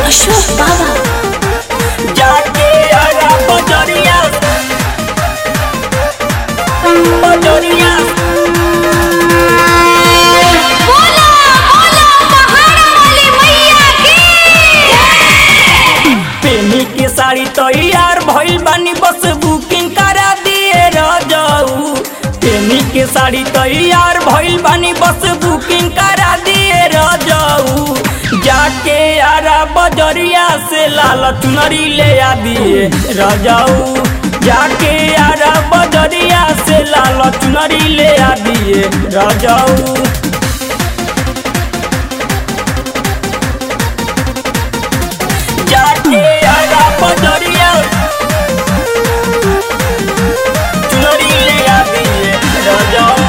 अशोक बाबा जाके आगा बजरिया बजरिया बोला बोला पहाड़ा वाली मैया की पेनी के साड़ी तैयार भइल बानी बस बुकिंग करा दिए रजाऊ पेनी के साड़ी तैयार भइल बानी बस बुकिंग करा दिए रजाऊ जाके आरा बजरिया से लाल चुनरी ले आ दिए रजाऊ जाके आरा बजरिया से लाल चुनरी ले आ दिए रजाऊ जाके आगा बजरिया चुनरी ले आती है राजाओं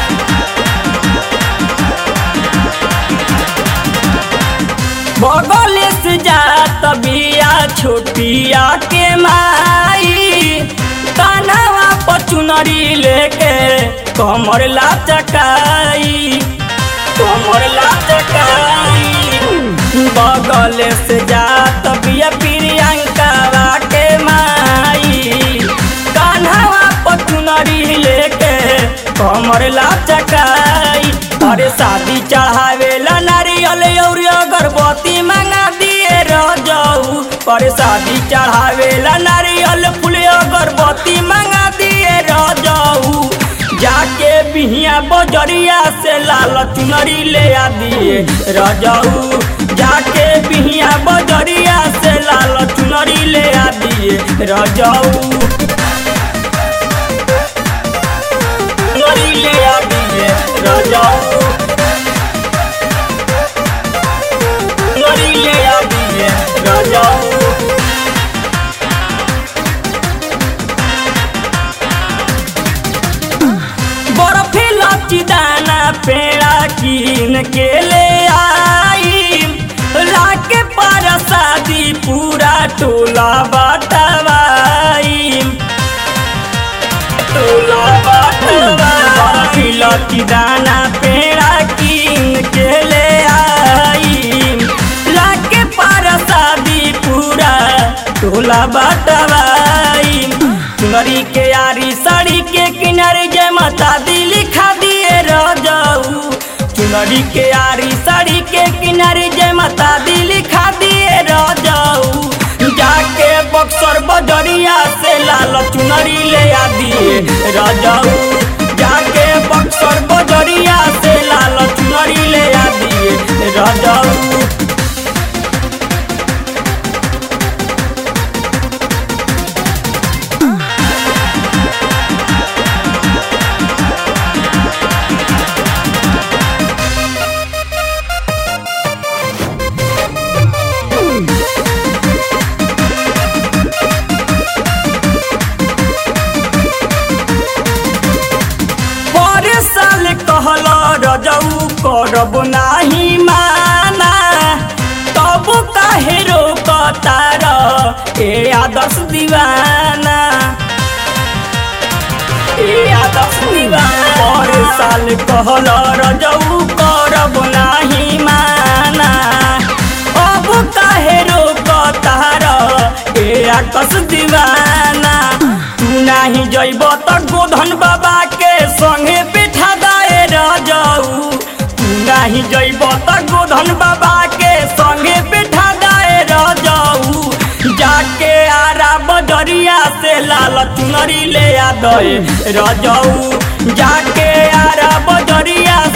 बगल से जात बिया छोटिया के माई कानवा पर चुनरी लेके कमर ला चकाई कमर ला चकाई बगल से जात बिया प्रियंका के माई कान्हवा पर चुनरी लेके कमर ला चकाई अरे शादी चढ़ावे ला नारियल और अगरबत्ती मंगा दिए रह जाऊ अरे शादी चढ़ावे ला नारियल फूल अगरबत्ती मंगा दिए रह जाऊ जाके बिहिया बजरिया से लाल चुनरी ले आ दिए रजाऊ जाके बिहिया बजरिया से लाल चुनरी ले आ दिए रजाऊ चुनरी ले आ दिए रजाऊ चुनरी ले आ दिए रजाऊ बर्फी लची दाना पेड़ा कीन के ले आई लाके पर शादी पूरा टोला बटवाई टोला बटवाई बर्फी लची दाना पेड़ा कीन के ले आई लाके पर शादी पूरा टोला बटवाई चुनरी के यारी साड़ी के किनारे जय माता दी लिखा दिए रजाऊ चुनरी के यारी साड़ी के किनारे जय माता दी लिखा दिए रजाऊ जाके बक्सर बजरिया से लाल चुनरी ले आ दिए रजाऊ जाके बक्सर बजरिया से लाल चुनरी ले आ दिए रजाऊ पर साल कहल रजऊ करब नाही माना तब काहे रोकतार ए आदर्श दीवाना ए आदर्श दीवाना पर साल कहल रजऊ करब नाही माना अब काहे रोकतार ए आकश दीवाना तू नाही जइब त गोधन बाबा के संगे बैठा दाए रजाऊ तू नाही जइब त गोधन बाबा के संगे बैठा दाए रजाऊ जाके आरा बजरिया से लाल चुनरी ले आ दे रजाऊ जाके आरा बजरिया